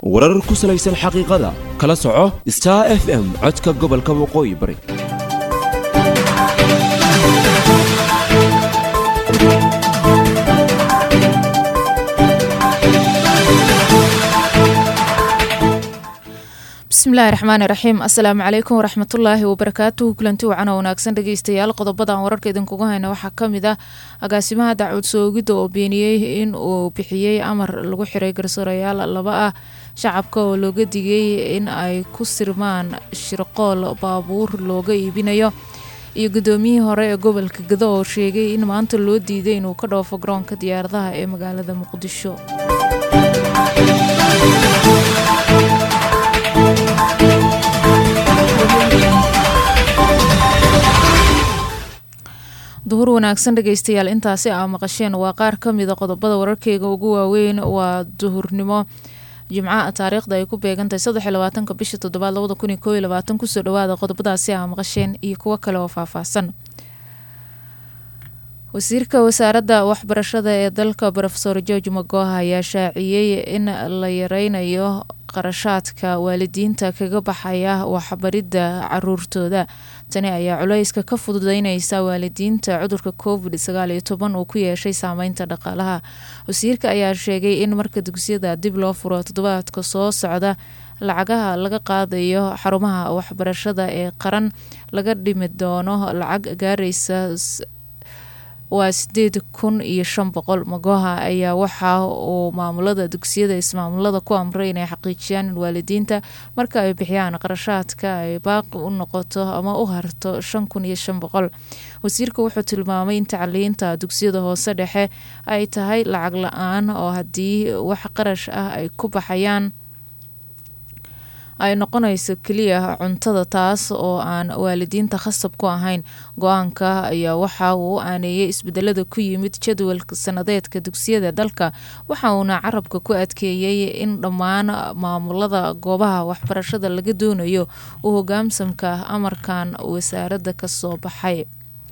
warar ku salaysan xaqiiqada kala soco star f m codka gobolka waqooyi bari bismillahi raxmaani raxiim assalaamu calaykum waraxmatullaahi wabarakaatuhu kulanti wacan oo wanaagsan dhegeystayaal qodobadan wararka idinkugu hayna waxaa kamid ah agaasimaha dacwad soogidda oo beeniyey in uu bixiyey amar lagu xiray garsoorayaal laba ah shacabka oo looga digay in ay ku sirmaan shirqool baabuur looga iibinayo iyo gudoomiyihii hore ee gobolka gado oo sheegay in maanta loo diiday inuu ka dhoofo garoonka diyaaradaha ee magaalada muqdisho duhur wanaagsan dhegeystayaal intaasi aa maqasheen waa qaar ka mida qodobada wararkeyga ugu waaweyn waa duhurnimo jimca taariikhda ay ku beegantahay saddex iyo labaatanka bisha toddobaad labada kun iyo koo iyo labaatan kusoo dhawaada qodobadaasi aa maqasheen iyo kuwo kale oo faahfaahsan wasiirka wasaaradda waxbarashada ee dalka rofesor george magoha ayaa shaaciyey in la yareynayo qarashaadka waalidiinta kaga baxaya waxbaridda caruurtooda tani ayaa culayska ka fududeyneysa waalidiinta cudurka covid sagaal iyo toban uu ku yeeshay saameynta dhaqaalaha wasiirka ayaa sheegay in marka dugsiyada dib loo furo toddobaadka soo socda lacagaha laga qaadayo xarumaha waxbarashada ee qaran laga dhimi doono lacag gaareysa waa sideed kun iyo shan boqol magoha ayaa waxa uu maamulada dugsiyada ismaamulada ku amray inay xaqiijiyaan in waalidiinta marka ay bixiyaan qarashaadka ay baaqi u noqoto ama u harto shan kun iyo shan boqol wasiirka wuxuu tilmaamay in tacliinta dugsiyada hoose dhexe ay tahay lacag la-aan oo haddii wax qarash ah ay ku baxayaan ay noqonayso keliya cuntada taas oo aan waalidiinta khasab ku ahayn go-aanka ayaa waxa uu u aaneeyay isbedelada ku yimid jadwalka sanadeedka dugsiyada dalka waxa uuna carabka ku adkeeyey in dhammaan maamulada goobaha waxbarashada laga doonayo u hogaamsamka amarkan wasaaradda kasoo baxay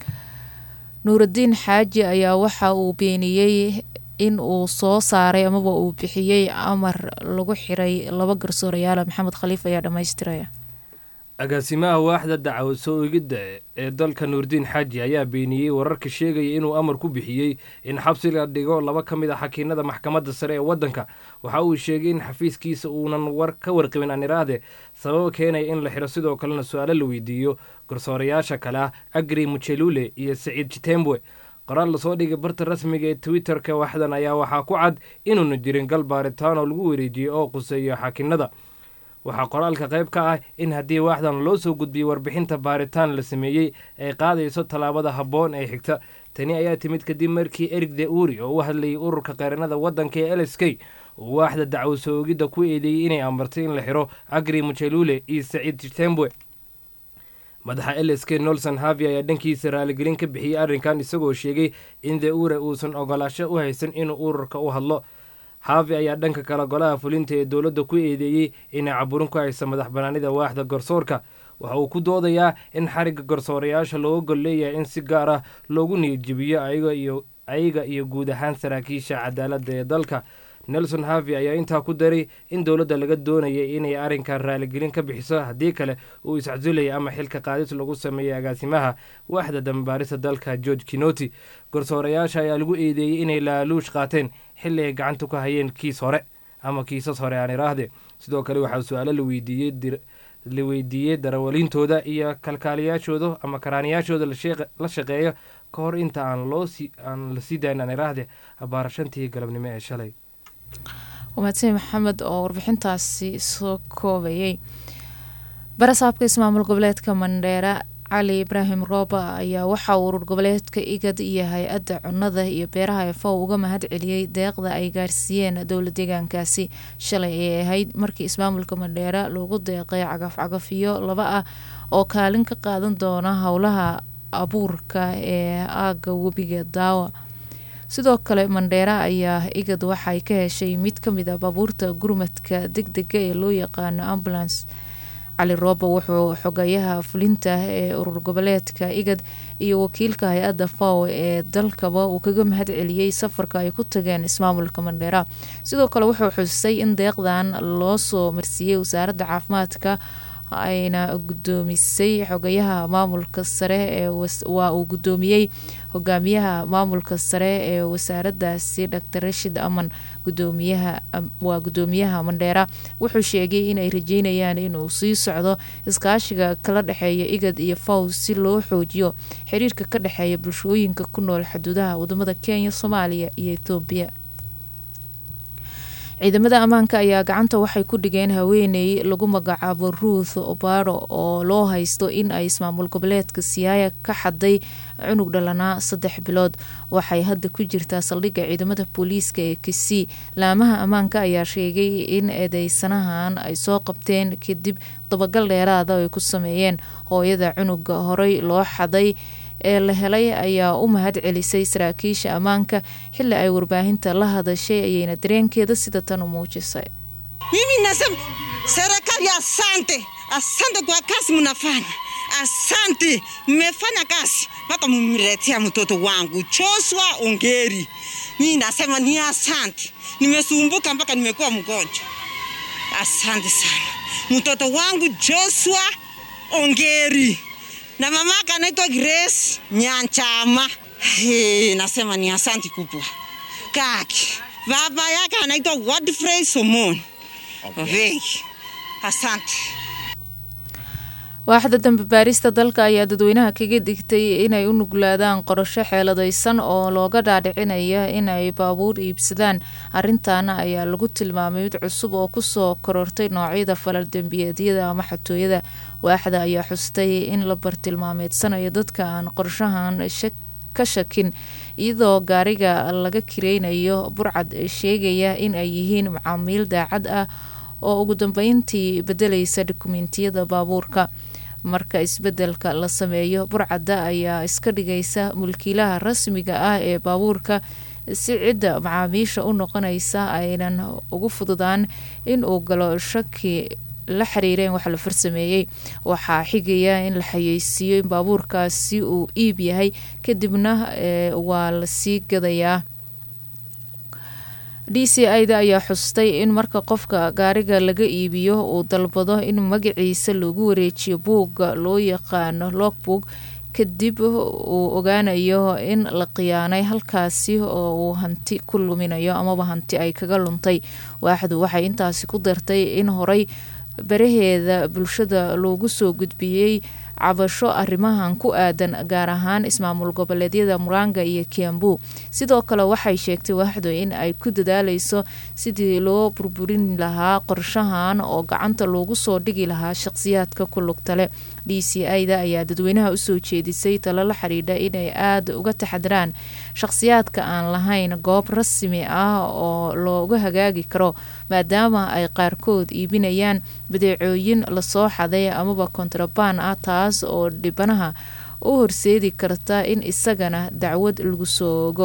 nuuraddiin xaaji ayaa waxa uu beeniyey in uu soo saaray amaba uu bixiyey amar lagu xiray laba garsoorayaala maxamed khaliif ayaa dhammaystiraya agaasimaha waaxda dacwad soo egidda ee dalka nuurdiin xaaji ayaa beeniyey wararka sheegaya inuu amar ku bixiyey in xabsi la dhigo laba ka mid a xakiinada maxkamadda sare ee waddanka waxa uu sheegay in xafiiskiisa uunan war ka warqabin aniraade sababa keenaya in la xiro sidoo kalena su-aalo la weydiiyo garsoorayaasha kale ah agri muchelule iyo saciid jitembwe qoraal lasoo dhigay barta rasmiga ee twitter-ka waxdan ayaa waxaa ku cad inuuna jirin gal baaritaan oo lagu wareejiyey oo quseeyo xakinada waxaa qoraalka qayb ka ah in haddii waaxdan loo soo gudbiyey warbixinta baaritaan la sameeyey ay qaadayso tallaabada habboon ee xigta tani ayaa timid kadib markii erig de uri oo u hadlayay ururka qaranada waddanka ee l s k uu waaxda dacwo soo ogidda ku eedeeyey inay amartay in la xiro agri muchelule iyo saciid jitembwe madaxa l s k nolson havi ayaa dhankiisa raaligelin ka bixiyey arrinkan isagoo sheegay in de ure uusan ogolaasho u haysan inuu ururka u hadlo havi ayaa dhanka kale golaha fulinta ee dowladda ku eedeeyey inay caburin ku haysa madax banaanida waaxda garsoorka waxa uu ku doodayaa in xarigga garsoorayaasha looga gol leeyahay in si gaar ah loogu niyadjibiyo ayaga iyo guud ahaan saraakiisha cadaaladda ee dalka nelson havi ayaa intaa ku daray in dowladda laga doonayay inay arrinkan raaligelin ka bixiso haddii kale uu iscasulayay ama xilka qaadis lagu sameeyey agaasimaha waaxda dambaarista dalka george kinoti garsoorayaasha ayaa lagu eedeeyey inay laaluush qaateen xilli ay gacanta ku hayeen kiis hore ama kiisas hore aan iraahde sidoo kale waxaa su-aalo la weydiiyey darawaliintooda iyo kalkaaliyaashooda ama karaaniyaashooda la shaqeeyo ka hor inta aan la sii dayn aan iraahde abaarashantii galabnimo ee shalay wamaadsan maxamed oo warbixintaasi soo koobayay barasaabka ismaamul goboleedka mandheera cali ibraahim rooba ayaa waxaa uu urur goboleedka igad iyo hay-adda cunnada iyo beeraha efow uga mahad celiyey deeqda ay gaarsiiyeen dowla deegaankaasi shalay ay ahayd markii ismaamulka mandheera loogu deeqay cagafcagafyo laba ah oo kaalin ka qaadan doona howlaha abuurka ee aaga webiga daawa sidoo kale mandheera ayaa igad waxay ka heshay mid ka mid a baabuurta gurmadka deg dega ee loo yaqaano ambulance cali roobo wuxuu xogayaha fulinta ee urur goboleedka igad iyo wakiilka hay-adda faw ee dalkaba uu kaga mahad celiyey safarka ay ku tageen ismaamulka mandheera sidoo kale wuxuu xusisay in deeqdan loo soo marsiiyey wasaaradda caafimaadka ayna gudoomisay xogayaha maamulka sare ee waa uu gudoomiyey hogaamiyaha maamulka sare ee wasaaradaasi dr rashid aman gudoomiyaha waa gudoomiyaha mandheera wuxuu sheegay inay rajeynayaan inuu sii socdo iskaashiga kala dhexeeya igad iyo faw si loo xoojiyo xiriirka ka dhexeeya bulshooyinka ku nool xuduudaha wadamada kenya soomaaliya iyo ethoobiya ciidamada ammaanka ayaa gacanta waxay ku dhigeen haweeney lagu magacaabo ruuth obaro oo loo haysto in ay ismaamul goboleedka siyaaya ka xaday cunug dhalanaa saddex bilood waxay hadda ku jirtaa saldhigga ciidamada booliiska ee kisii laamaha ammaanka ayaa sheegay in eedeysanahan ay soo qabteen kadib dabagal dheeraada ay ku sameeyeen hooyada cunuga horey loo xaday ee la helay ayaa u mahad celisay saraakiisha ammaanka xili ay warbaahinta la hadashay ayayna dareenkeeda sida tan u muujisay mimi nasema serikali asante asante kwa kazi mnafanya asante mmefanya kazi mpaka mumletea mtoto wangu Joshua Ongeri. Mimi nasema ni asante, nimesumbuka mpaka nimekuwa mgonjwa. Asante sana mtoto wangu Joshua Ongeri na mamaka anaitwa Grace Nyanchama. Hey, nasema ni asante kubwa kaki. Baba yake anaitwa Godfrey Somon. Okay. Asante. waaxda dambe baarista dalka ayaa dadweynaha kaga digtay inay u nuglaadaan qorasho xeeladaysan oo looga dhaadhicinaya inay baabuur iibsadaan arintaana ayaa lagu tilmaamay mid cusub oo kusoo korortay noocyada falal dembiyeedyada ama xatooyada waaxda ayaa xustay in la bartilmaameedsanayo dadka aan qorshahan ka shakin iyadoo gaariga laga kireynayo burcad sheegaya in ay yihiin macaamiil daacad ah oo ugu dambeyntii bedelaysa dukumentiyada baabuurka marka isbedelka la sameeyo burcadda ayaa iska dhigaysa mulkiilaha rasmiga ah ee baabuurka si cidda macaamiisha u noqonaysa aynan ugu fududaan in uu galo shaki la xiriireen wax la farsameeyey waxaa xigaya in la xayeysiiyo in baabuurkaasi uu iib yahay kadibna waa lasii gadayaa d c ida ayaa xustay in marka qofka gaariga laga iibiyo uu dalbado in magaciisa loogu wareejiyo buugga loo yaqaano logbook kadib uu ogaanayo in la khiyaanay halkaasi oo uu hanti ku luminayo amaba hanti ay kaga luntay waaxdu waxay intaasi ku dartay in horay baraheeda bulshada loogu soo gudbiyey cabasho arrimahan ku aadan gaar ahaan ismaamul goboleedyada muranga iyo kiambu sidoo kale waxay sheegtay waaxdu in ay ku dadaaleyso sidii loo burburin lahaa qorshahan oo gacanta loogu soo dhigi lahaa shaqsiyaadka ku lugtale d c ida ayaa dadweynaha usoo jeedisay talo la xidhiidha inay aada uga taxadiraan shaqsiyaadka aan lahayn goob rasmi ah oo looga hagaagi karo maadaama ay qaarkood iibinayaan badeecooyin lasoo xaday amaba kontrabaan ah taas oo dhibanaha u horseedi karta in isagana dacwad lagu soogo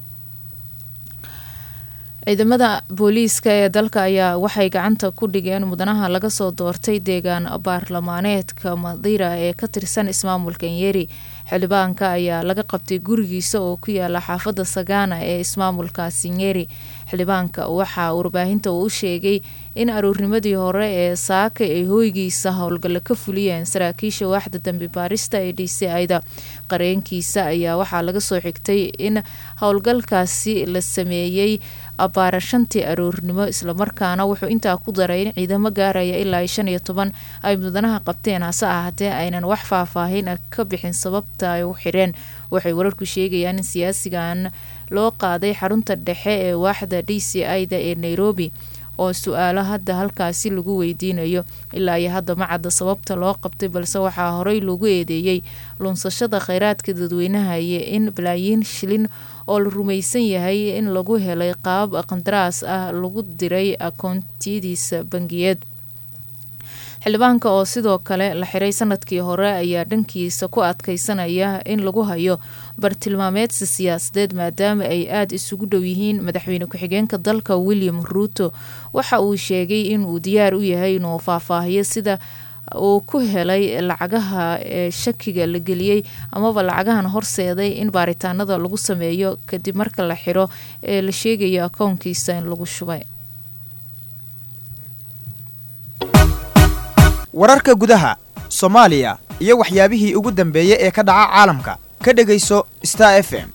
ciidamada booliiska ee dalka ayaa waxay gacanta ku dhigeen mudanaha laga soo doortay deegaan baarlamaaneedka madira ee ka tirsan ismaamulka nyeri xildhibaanka ayaa laga qabtay gurigiisa oo ku yaala xaafadda sagana ee ismaamulkaasi nyeri xildhibaanka waxaa warbaahinta uu u sheegay in aruurnimadii hore ee saaka ay hooygiisa howlgalla ka fuliyeen saraakiisha waaxda dambi baarista ee d c ida qareenkiisa ayaa waxaa laga soo xigtay in howlgalkaasi la sameeyey abbaara shantii aroornimo islamarkaana wuxuu intaa ku daray in ciidamo gaaraya ilaa shan iyo toban ay mudanaha qabteen hase ahaatee aynan wax faahfaahin ah ka bixin sababta ay u xireen waxay wararku sheegayaan in siyaasigan loo qaaday xarunta dhexe ee waaxda d c ida ee nairobi oo su-aalo hadda halkaasi lagu weydiinayo ilaa iyo hadda ma cadda sababta loo qabtay balse waxaa horey loogu eedeeyey lunsashada kheyraadka dadweynaha iyo in balaayiin shilin oo la rumaysan yahay in lagu helay qaab qandaraas ah lagu diray akoontiyadiisa bangiyeed xildhibaanka oo sidoo kale la xiray sanadkii hore ayaa dhankiisa ku adkeysanaya in lagu hayo bartilmaameedsi siyaasadeed maadaama ay aada isugu dhow yihiin madaxweyne ku-xigeenka dalka william ruuto waxa uu sheegay inuu diyaar u yahay inuu faahfaahiyo sida uu ku helay lacagaha ee shakiga la geliyey amaba lacagahan horseeday in baaritaanada lagu sameeyo kadib marka la xiro ee la sheegayo akoonkiisa in lagu shubay wararka gudaha soomaaliya iyo waxyaabihii ugu dambeeyey ee ka dhaca caalamka ka dhegayso star f m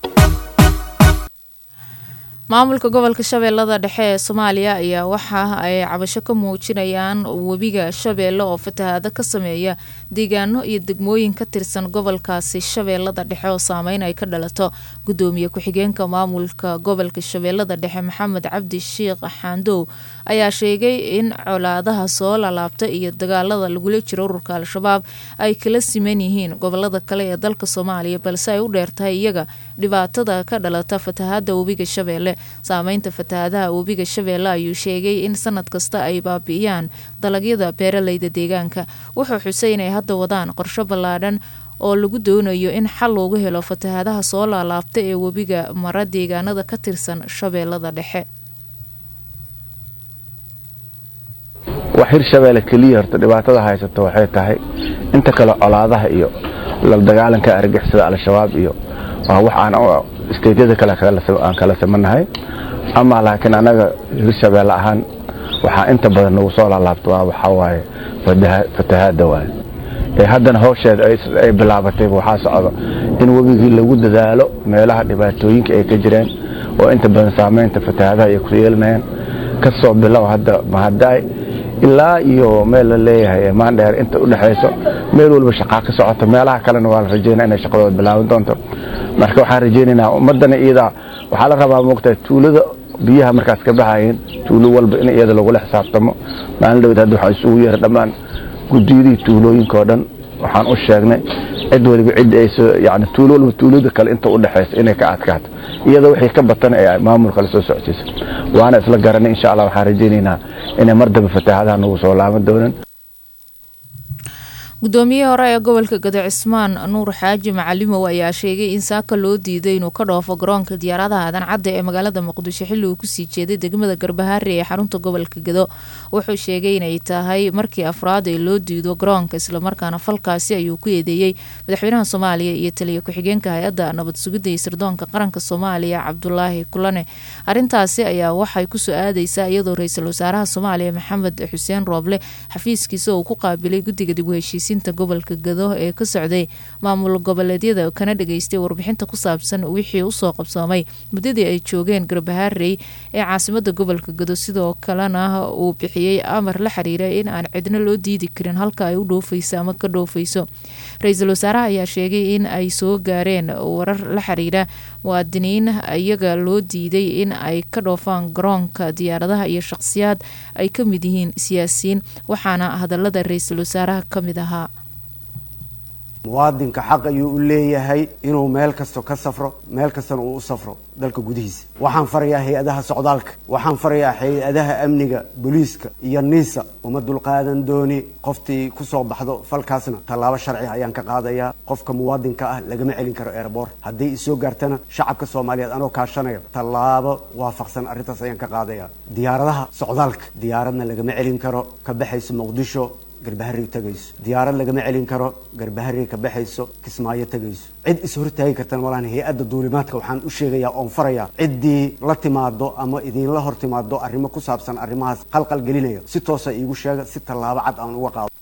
maamulka gobolka shabeellada dhexe ee soomaaliya ayaa waxa ay cabasho ka muujinayaan webiga shabeelle oo fatahaado ka sameeya deegaano iyo degmooyin ka tirsan gobolkaasi shabeellada dhexe oo saameyn ay ka dhalato gudoomiye ku-xigeenka maamulka gobolka shabeellada dhexe maxamed cabdi sheikh xaandow ayaa sheegay in colaadaha soo lalaabta iyo dagaalada lagula jiro ururka al-shabaab ay kala siman yihiin gobolada kale ee dalka soomaaliya balse ay u dheertahay iyaga dhibaatada ka dhalata fatahaada webiga shabeelle saameynta fatahaadaha webiga shabeelle ayuu sheegay in sanad kasta ay baabi'iyaan dalagyada beeraleyda deegaanka wuxuu xusay inay hadda wadaan qorsho ballaadhan oo lagu doonayo in xal loogu helo fatahaadaha soo laalaabta ee webiga mara deegaanada ka tirsan shabeellada dhexe wax hirshabeelle keliya horta dhibaatada haysato waxay tahay inta kale colaadaha iyo la dagaalanka argixisada al-shabaab iyo waa wax aan isteedyada kale aan kala samanahay ama laakiin anaga hirshabeelle ahaan waxaa inta badan nagu soo laalaabto waa waxaa waaye fatahaada waaye ee haddana howsheeda ay bilaabatayba waxaa socda in webigii lagu dadaalo meelaha dhibaatooyinka ay ka jireen oo inta badan saameynta fatahaadaha ay ku yeelanayaan ka soo bilow hadda mahadaay ilaa iyo meel la leeyahay maandheer inta u dhexayso meel walba shaqaa ka socoto meelaha kalena waa la rajeynaa inay shaqadooda bilaaban doonto marka waxaan rajeynaynaa ummadana iyadaa waxaa la rabaa moogtaa tuulada biyaha markaas ka baxayeen tuulo walba in iyada lagula xisaabtamo maalin dhawed hadda waxaa isugu yeera dhammaan gudiyadii tuulooyinka oo dhan waxaan u sheegnay cid waliba cid ay yani tuulo walba tuulada kale inta u dhexaysa inay ka adkaato iyada wixii ka batan ee maamulka la soo socodsiisa waana isla garanay insha allah waxaan rajaynaynaa inay mar dambe fatahaadaha nagu soo laaban doonan gudoomiyihii hore ee gobolka gado cismaan nuur xaaji macalimow ayaa sheegay in saaka loo diiday inuu ka dhoofo garoonka diyaaradaha aadan cadda ee magaalada muqdisho xilli uu kusii jeeday degmada garbahaare ee xarunta gobolka gado wuxuu sheegay inay tahay markii afraad ee loo diido garoonka islamarkaana falkaasi ayuu ku eedeeyey madaxweynaha soomaaliya iyo taliya ku-xigeenka hay-adda nabad sugidda iyo sirdoonka qaranka soomaaliya cabdulaahi kulane arintaasi ayaa waxay kusoo aadeysaa iyadoo ra-iisul wasaaraha soomaaliya maxamed xuseen rooble xafiiskiisa uu ku qaabilay guddiga dib u heshiisiin gobolka gado ee ka socday maamul goboleedyada kana dhageystay warbixinta ku saabsan wixii usoo qabsoomay muddadii ay joogeen garbahaarey ee caasimada gobolka gado sidoo kalena uu bixiyey amar la xiriira in aan cidno loo diidi karin halka ay u dhoofeyso ama ka dhoofeyso ra-iisul wasaaraha ayaa sheegay in ay soo gaareen warar la xiriira muwaadiniin iyaga loo diiday in ay ka dhoofaan garoonka diyaaradaha iyo shaqsiyaad ay ka mid yihiin siyaasiyiin waxaana hadalada ra-iisul wasaaraha ka mid ahaa muwaadinka xaq ayuu u leeyahay inuu meel kasto ka safro meel kastana uu u safro dalka gudihiisa waxaan farayaa hay-adaha socdaalka waxaan farayaa hay-adaha amniga booliiska iyo niisa uma dulqaadan dooni qoftii kusoo baxdo falkaasna tallaabo sharci ayaan ka qaadayaa qofka muwaadinka ah lagama celin karo erebor haddii isoo gaartana shacabka soomaaliyeed anoo kaashanayo tallaabo waafaqsan arrintaas ayaan ka qaadayaa diyaaradaha socdaalka diyaaradna lagama celin karo ka baxayso muqdisho garbaharey tagayso diyaarad lagama celin karo garbaharey ka baxayso kismaayo tagayso cid is hortaagi kartana walaan hay-adda duulimaadka waxaan u sheegayaa oon farayaa ciddii la timaado ama idinla hor timaado arrimo ku saabsan arrimahaas qalqal gelinaya si toosa iigu sheega si tallaabo cad aan uga qaado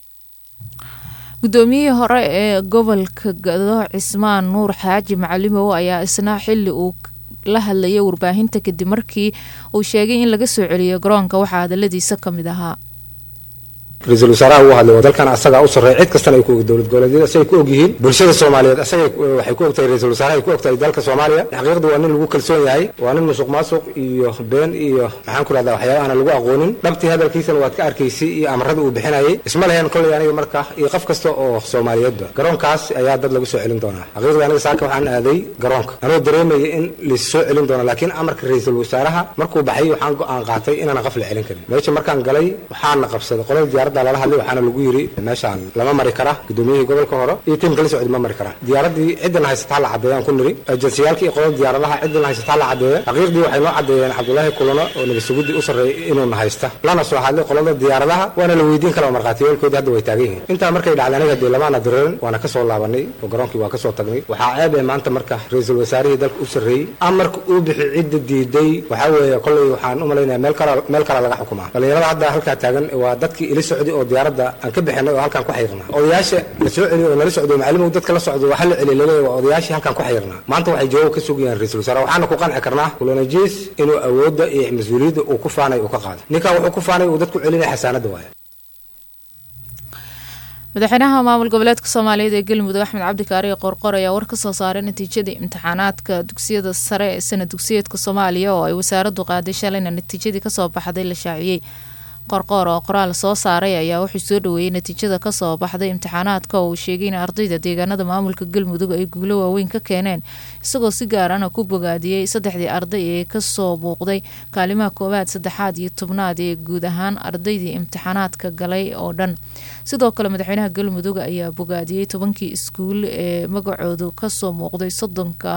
gudoomiyihii hore ee gobolka gado cismaan nuur xaaji macalimow ayaa isna xili uu la hadlayay warbaahinta kadib markii uu sheegay in laga soo celiyo garoonka waxaa hadaladiisa ka mid ahaa ra-iisul wasaaraha uu hadlay waa dalkan asagaa u sarreeya cid kastana ay ku og dowlad goboleedyada si ay ku og yihiin bulshada soomaaliyeed asaga waxay ku ogtahay ra-iisul wasaaraha ay ku ogtahay dalka soomaaliya xaqiiqda waa nin lagu kalsoon yahay waa nin musuq maasuq iyo been iyo maxaan ku rahdaa waxyaabahaana lagu aqoonin dhabtii hadalkiisana waad ka arkaysay iyo amarada uu bixinayay isma lahayn kolley aniga marka iyo qof kasta oo soomaaliyeedba garoonkaas ayaa dad lagu soo celin doonaa xaqiiqda aniga saaka waxaan aaday garoonka anoo dareemaya in lais soo celin doono laakiin amarka ra-iisul wasaaraha markuu baxay waxaan go-aan qaatay inaana qof la celin karin meesha markaan galay waxaana qabsaday qolada diyaarada diyaaradda lala hadlay waxaana lagu yiri meeshaan lama mari kara gudoomiyihii gobolka hore iyo tiimka la socday ma mari karaan diyaaraddii ciddana haysata ha la cadeeyaan ku niri ejansiyaalkii iyo qolada diyaaradaha ciddana haysata ha la cadeeya xaqiiqdii waxay noo cadeeyeen cabdulaahi kulano oo nabasuguddi u sarreeyay inuuna haysta lana soo hadlay qolada diyaaradaha waana la weydiin kara oo markhaatiyoolkoodii hadda way taagan yihiin intaa markay dhacday anaga dee lamaana direerin waana kasoo laabanay oo garoonkii waa kasoo tagnay waxaa ceeb ee maanta marka ra-iisul wasaarihii dalka u sarreeyey amarka uu bixi cidda diiday waxaa weeye kolley waxaan u malaynaya meel kala meel kala laga xukumaa dhalinyarada hadda halkaa taagan waa dadkii ila socday oo diyaaradda aan ka bixinay oo halkaan ku xayrnaa odayaasha la soo celiyo oo nala socdo macalimow dadka la socdo waxa la celiy laleeyahay waa odayaashii halkaan ku xayrnaa maanta waxay jawaab ka sugayaan ra-iisul wasaare waxaana ku qanci karnaa kulanajiis inuu awoodda iyo mas-uuliyadda uu ku faanay uu ka qaado ninkan wuxuu ku faanay uu dadku celinaya xasaanadda waaye madaxweynaha maamul goboleedka soomaaliyeed ee galmudug axmed cabdikaari qorqor ayaa war ka soo saaray natiijadii imtixaanaadka dugsiyada sare ee sanad dugsiyeedka soomaaliya oo ay wasaaraddu qaaday shalayna natiijadii kasoo baxday la shaaciyey qorqoor oo qoraal soo saaray ayaa wuxuu soo dhaweeyey natiijada kasoo baxday imtixaanaadka oo uu sheegay in ardayda deegaanada maamulka galmudug ay guulo waaweyn ka keeneen isagoo si gaarana ku bogaadiyey saddexdii arday ee kasoo buuqday kaalimaha koowaad saddexaad iyo tobnaad ee guud ahaan ardaydii imtixaanaadka galay oo dhan sidoo kale madaxweynaha galmudug ayaa bogaadiyey tobankii iskuul ee magacoodu kasoo muuqday soddonka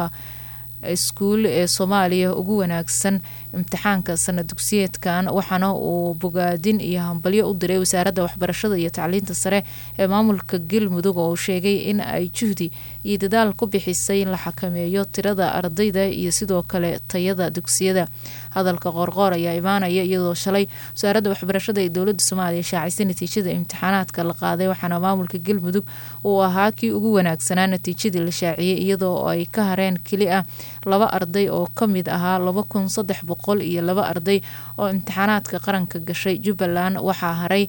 iskuul ee soomaaliya ugu wanaagsan imtixaanka sanad dugsiyeedkan waxaana uu bogaadin iyo hambalyo u diray wasaaradda waxbarashada iyo tacliinta sare ee maamulka galmudug oo uu sheegay in ay juhdi iyo dadaal ku bixisay in la xakameeyo tirada ardayda iyo sidoo kale tayada dugsiyada hadalka qoorqoor ayaa imaanaya iyadoo shalay wasaaradda waxbarashada ee dowladda soomaaliya shaacisay natiijada imtixaanaadka la qaaday waxaana maamulka galmudug uu ahaa kii ugu wanaagsanaa natiijadii la shaaciyey iyadoo ay ka hareen keli ah laba arday oo ka mid ahaa laba kun saddex boqol iyo laba arday oo imtixaanaadka qaranka gashay jubbaland waxaa haray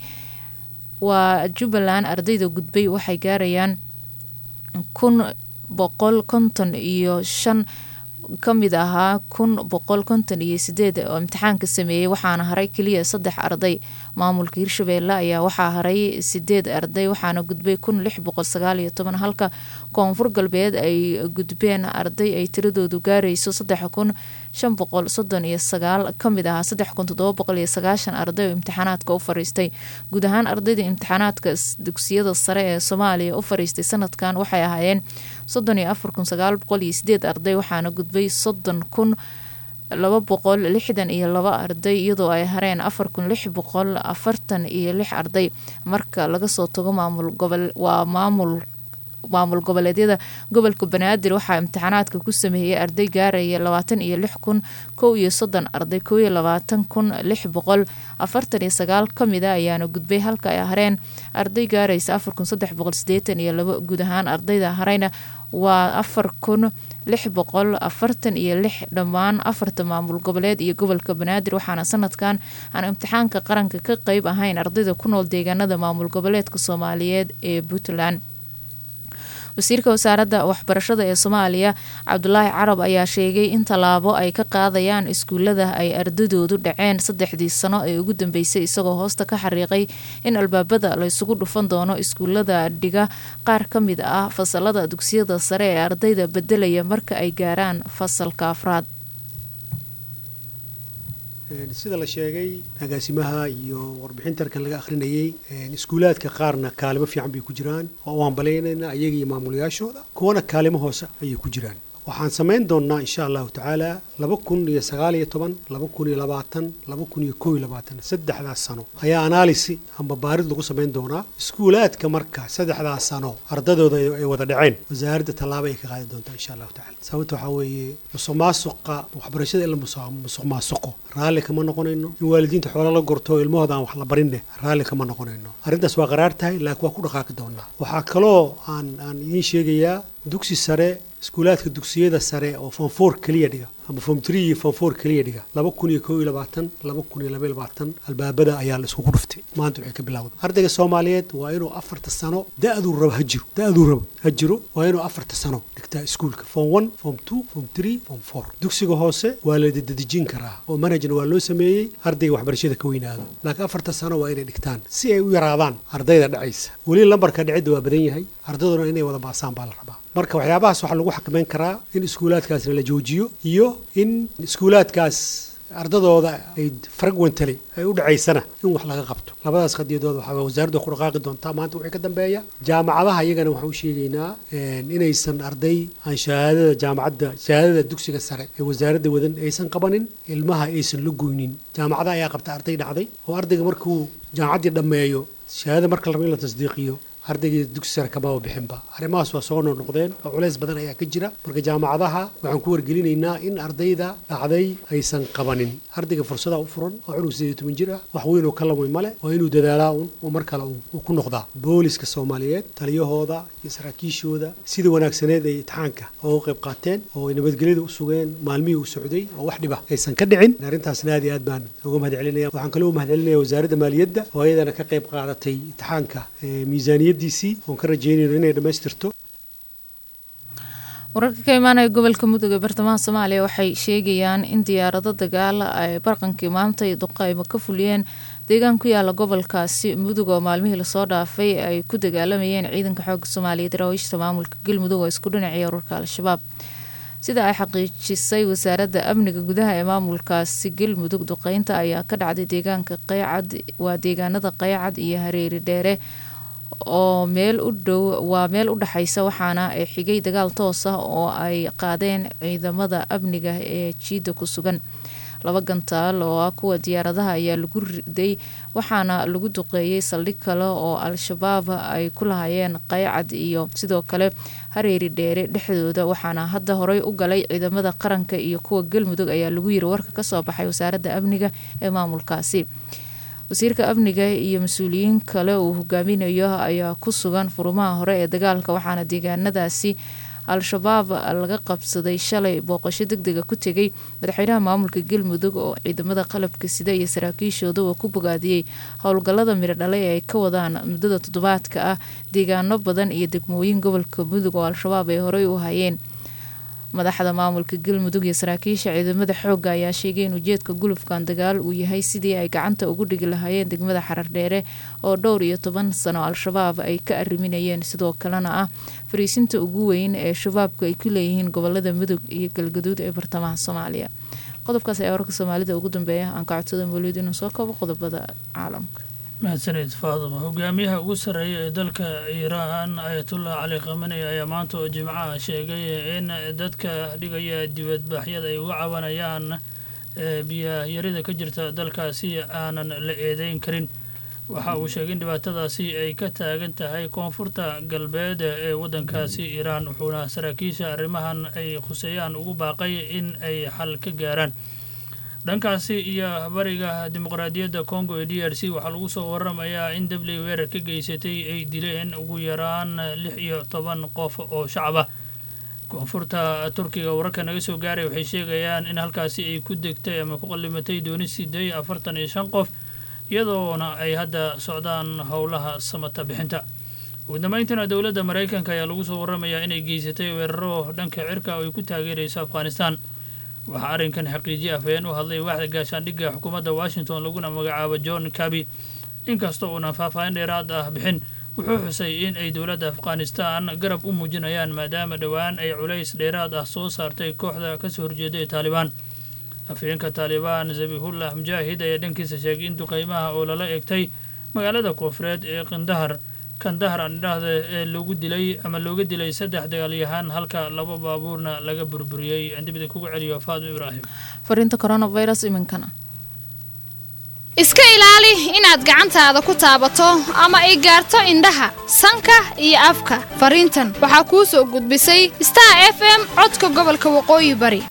waa jubbaland ardayda gudbay waxay gaarayaan kun boqol konton iyo shan ka mid ahaa kun boqol konton iyo sideed oo imtixaanka sameeyey waxaana haray keliya saddex arday maamulka hirshabeelle ayaa waxaa haray sideed arday waxaana gudbay kun lix boqol sagaal iyo toban halka koonfur galbeed ay gudbeen arday ay tiradoodu gaarayso saddex kun shan boqol soddon iyo sagaal kamid ahaa saddex kun toddoba boqol iyo sagaashan arday oo imtixaanaadka u fariistay guud ahaan ardayda imtixaanaadka dugsiyada sare ee soomaaliya u fariistay sanadkan waxay ahaayeen soddon iyo afar kun sagaal boqol iyo sideed arday waxaana gudbay soddon kun laba boqol lixdan iyo laba arday iyadoo ay hareen afar kun lix boqol afartan iyo lix arday marka laga soo tago maamul gobol waa maamul maamul goboleedyada gobolka banaadir waxaa imtixaanaadka ku sameeyey arday gaaraya labaatan iyo lix kun kow iyo soddon arday kow iyo labaatan kun lix boqol afartan iyo sagaal kamida ayaana gudbay halka ay hareen arday gaaraysa afar kun saddex boqol sideetan iyo laba guud ahaan ardayda harayna waa afar kun lix boqol afartan iyo lix dhammaan afarta maamul goboleed iyo gobolka banaadir waxaana sanadkan aan imtixaanka qaranka ka qeyb ahayn ardayda ku nool deegaanada maamul goboleedka soomaaliyeed ee puntland wasiirka wasaaradda waxbarashada ee soomaaliya cabdulaahi carab ayaa sheegay in tallaabo ay ka qaadayaan iskuulada ay ardadoodu dhaceen saddexdii sano ee ugu dambeysay isagoo hoosta ka xariiqay in albaabada la ysugu dhufan doono iskuulada dhiga qaar ka mid ah fasalada dugsiyada sare ee ardayda bedelaya marka ay gaaraan fasalka afraad sida la sheegay agaasimaha iyo warbixintarkan laga akhrinayey iskuulaadka qaarna kaalimo fiican bay ku jiraan oo u hambalaynayna ayaga iyo maamulayaashooda kuwana kaalimo hoose ayay ku jiraan waxaan samayn doonnaa insha allahu tacaala laba kun iyo sagaal iyo toban laba kun iyo labaatan laba kun iyo kow iyo labaatan saddexdaas sano ayaa analisi amba baarid lagu samayn doonaa iskuulaadka marka saddexdaas sano ardadooda ay wada dhaceen wasaaradda tallaabo ay ka qaadi doontaa insha allahu tacala sababta waxaa weeye musuq maasuqa waxbarashada in la musuq maasuqo raalli kama noqonayno in waalidiinta xoola la gorto ilmahooda aan wax la barinne raalli kama noqonayno arrintaas waa qaraar tahay laakiin waa ku dhaqaaqi doonaa waxaa kaloo aan aan idiin sheegayaa dugsi sare iskuulaadka dugsiyada sare oo fonfor keliya dhiga ama form tree iyo form four keliya dhiga laba kun iyo kow iyo labaatan laba kun iyo laba iyo labaatan albaabada ayaa la iskugu dhuftay maanta waxay ka bilowda ardayga soomaaliyeed waa inuu afarta sano da-duu rabo ha jiro da-duu rabo ha jiro waa inuu afarta sano dhigtaa iskuulka form one form two form three form four dugsiga hoose waa la dadejin karaa oo manhajna waa loo sameeyey ardayga waxbarashada ka weynaado laakiin afarta sano waa inay dhigtaan si ay u yaraadaan ardayda dhacaysa weli lambarka dhicidda waa badan yahay ardayduna inay wada baasaan baa la rabaa marka waxyaabahaas waxaa lagu xakameyn karaa in iskuulaadkaasna la joojiyo iyo in iskuulaadkaas ardadooda ay fragwentally ay u dhacaysana in wax laga qabto labadaas qadiyadood waxaa wasaaradda ku dhaqaaqi doontaa maanta wixii ka dambeeya jaamacadaha iyagana waxaan u sheegaynaa inaysan arday aan shahaadada jaamacadda shahaadada dugsiga sare ee wasaaradda wadan aysan qabanin ilmaha aysan la goynin jaamacadaha ayaa qabta arday dhacday oo ardayga markuu jaamacaddii dhammeeyo shahaadada marka la rabo in la tasdiiqiyo ardaygii dugsi sare kamaba bixinba arrimahaas waa soo noqnoqdeen oo culays badan ayaa ka jira marka jaamacadaha waxaan ku wargelinaynaa in ardayda dhacday aysan qabanin ardayga fursada u furan oo cunug sideed iyo toban jir ah wax weyn oo ka lamay male waa inuu dadaalaa un oo mar kale uu ku noqdaa booliska soomaaliyeed taliyahooda iyo saraakiishooda sida wanaagsaneed ay itixaanka oo u qayb qaateen oo ay nabadgelyada u sugeen maalmihii uu socday oo wax dhiba aysan ka dhicin arrintaasna aad iyo aad baan uga mahad celinaya waxaan kaloo mahad celinaya wasaaradda maaliyadda oo ayadana ka qayb qaadatay itixaanka miisaaniyad oon ka rajeynayno inay dhammaystirto wararka ka imaanaya gobolka mudug ee bartamaha soomaaliya waxay sheegayaan in diyaarado dagaal ay barqankii maanta duqaymo ka fuliyeen deegaan ku yaala gobolkaasi mudug oo maalmihii lasoo dhaafay ay ku dagaalamayeen ciidanka xooga soomaaliyeed rawiishta maamulka galmudug oo isku dhinacaya ururka al-shabaab sida ay xaqiijisay wasaaradda amniga gudaha ee maamulkaasi galmudug duqeynta ayaa ka dhacday deegaanka qaycad waa deegaanada qaycad iyo hareeri dheere oo meel u dhow waa meel u dhexaysa waxaana ay xigay dagaal toos ah oo ay qaadeen ciidamada amniga ee jiidda ku sugan laba gantaal oo ah kuwa diyaaradaha ayaa lagu riday waxaana lagu duqeeyey saldhig kale oo al-shabaab ay ku lahayeen qaycad iyo sidoo kale hareeri dheere dhexdooda waxaana hadda horey u galay ciidamada qaranka iyo kuwa galmudug ayaa lagu yiri warka kasoo baxay wasaaradda amniga ee maamulkaasi wasiirka amniga iyo mas-uuliyiin kale uu hogaaminayo ayaa ku sugan furumaha hore ee dagaalka waxaana deegaanadaasi al-shabaab laga qabsaday shalay booqasho deg dega ku tegay madaxweynaha maamulka galmudug oo ciidamada qalabka sida iyo saraakiishooda ku bogaadiyey howlgallada midho dhale ee ay ka wadaan muddada toddobaadka ah deegaano badan iyo degmooyin gobolka mudug oo al-shabaab ay horey u hayeen madaxda maamulka galmudug iyo saraakiisha ciidamada xoogga ayaa sheegay in ujeedka gulufkan dagaal uu yahay sidii ay gacanta ugu dhigi lahaayeen degmada xarardheere oo dhowr iyo toban sano al-shabaab ay ka arriminayeen sidoo kalena ah fariisinta ugu weyn ee shabaabku ay ku leeyihiin gobolada mudug iyo galgaduud ee bartamaha soomaaliya qodobkaas ayaa wararka soomaalida ugu dambeeya aan ka codsada mawlid inuu soo kabo qodobada caalamka mahadsanid faaduma hogaamiyaha ugu sarreeya ee dalka iiraan ayatullah cali khamani ayaa maanta oo jimcaha sheegay in dadka dhigaya dibadbaxyada ay uga cabanayaan biyayarida ka jirta dalkaasi aanan la eedeyn karin waxa uu sheegay in dhibaatadaasi ay ka taagan tahay koonfurta galbeed ee waddankaasi iiraan wuxuuna saraakiisha arrimahan ay khuseeyaan ugu baaqay in ay xal ka gaaraan dhankaasi iyo bariga dimuqraadiyadda congo ee d r c waxaa lagu soo waramayaa in dabley weerar ka geysatay ay dileen ugu yaraan lix iyo toban qof oo shacab ah koonfurta turkiga wararka naga soo gaaray waxay sheegayaan in halkaasi ay ku degtay ama ku qallimatay dooni siday afartan iyo shan qof iyadoona ay hadda socdaan howlaha samata bixinta ugu dambayntana dowladda maraykanka ayaa lagu soo waramayaa inay geysatay weeraro dhanka cirka oo ay ku taageerayso afghanistan waxaa arrinkan xaqiijiye afhayeen u hadlay waaxda gaashaandhigga xukuumadda washington laguna magacaabo john kabi inkasta uuna faahfaahin dheeraad ah bixin wuxuu xusay in ay dowladda afghanistan garab u muujinayaan maadaama dhowaan ay culays dheeraad ah soo saartay kooxda kasoo horjeeda ee taalibaan afhayeenka taalibaan zabihullah mujaahid ayaa dhankiisa sheegay in duqeymaha oo lala egtay magaalada koonfureed ee qindahar kandahar aan idhaahda ee loogu dilay ama looga dilay saddex dagaalyahaan halka laba baabuurna laga burburiyey aan dib idinkugu celiyo faadmo ibraahim fariinta coronavirus iminkana iska ilaali inaad gacantaada ku taabato ama ay gaarto indhaha sanka iyo afka fariintan waxaa kuu soo gudbisay star f m codka gobolka waqooyi bari